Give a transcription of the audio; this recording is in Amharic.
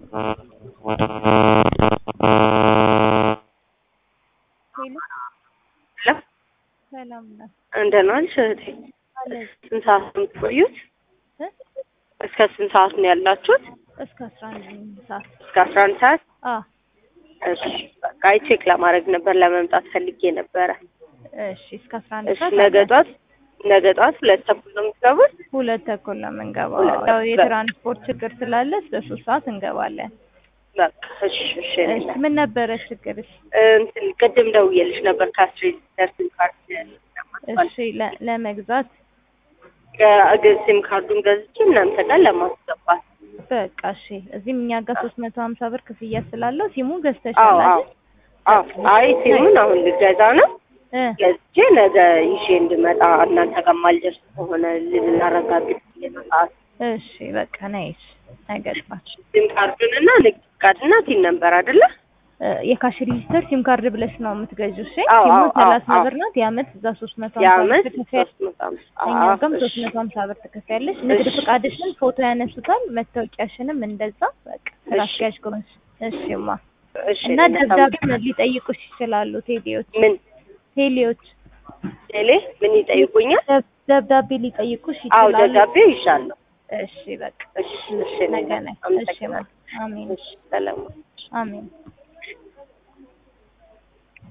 ሄሎ ሄሎ ሰላም ነው እንደምን ዋልሽ እህቴ? አለች ስንት ሰዓት ነው የምትቆዩት? እ እስከ ስንት ሰዓት ነው ያላችሁት? እስከ አስራ አንድ ሰዓት እስከ አስራ አንድ ሰዓት? አ እሺ በቃ አይ ቼክ ለማድረግ ነበር ለመምጣት ፈልጌ ነበረ። እሺ እስከ አስራ አንድ እሺ ሰዓት ነገ አለ። ጧት ነገ ጧት ሁለት ተኩል ነው የምትገቡት? ሁለት ተኩል ነው የምንገባው። ሁለት ያው ተኩል። የትራንስፖርት ችግር ስላለ እስከ ሶስት ሰዓት እንገባለን። በቃ እሺ እሺ እኔ እሺ ምን ነበረ ችግርሽ? እንትን ቅድም ደውዬልሽ ነበር ከአስትሬት ሲም ካርድ እሺ ለ- ለመግዛት ግ- ሲም ካርዱን ገዝቼ እናንተ ጋር ለማስገባት በቃ እሺ እዚህም እኛ ጋር ሶስት መቶ ሀምሳ ብር ክፍያ ስላለው ሲሙ አዎ ገዝተሻል አዎ አይደል? አዎ አይ ሲሙን አሁን ልገዛ ነው እ ገዝቼ ነገ ይዤ እንድመጣ እናንተ ጋር ማልደርስ ከሆነ ልናረጋግጥ ሰዓት እሺ በቃ ነይሽ ነገ ጠዋት ሲም ካርዱን እና ንግድ ፍቃድና ቲን ነበር አይደለ? እ የካሽ ሬጂስተር ሲም ካርድ ብለሽ ነው የምትገዢው። እሺ አዎ፣ ሲሙ አዎ፣ ሰላሳ አዎ። ብር ናት። የአመት እዛ ሶስት መቶ ሀምሳ የአመት ብር ትከፍያለሽ። ሶስት መቶ አምሳ እኛ ጋርም እሺ። ሶስት መቶ ሀምሳ ብር ትከፍያለሽ። ንግድ እሺ። ፍቃድሽን ፎቶ ያነሱታል። መታወቂያሽንም እንደዛ በቃ እሺ። ራስያዥ ከሆንሽ እሺማ። እሺ እና እኔ ደብዳቤ በጣም- ሊጠይቁሽ ይችላሉ። ቴሌዎች ምን ቴሌዎች ቴሌ ምን ይጠይቁኛል? ደብ- ደብዳቤ ሊጠይቁሽ አዎ ይችላሉ። ደብዳቤ ይሻለሁ። እሺ በቃ እሺ እሺ እኔ ነገ ነይ። እሺ አመሰግናለሁ። አሜን እሺ ሰላም አሜን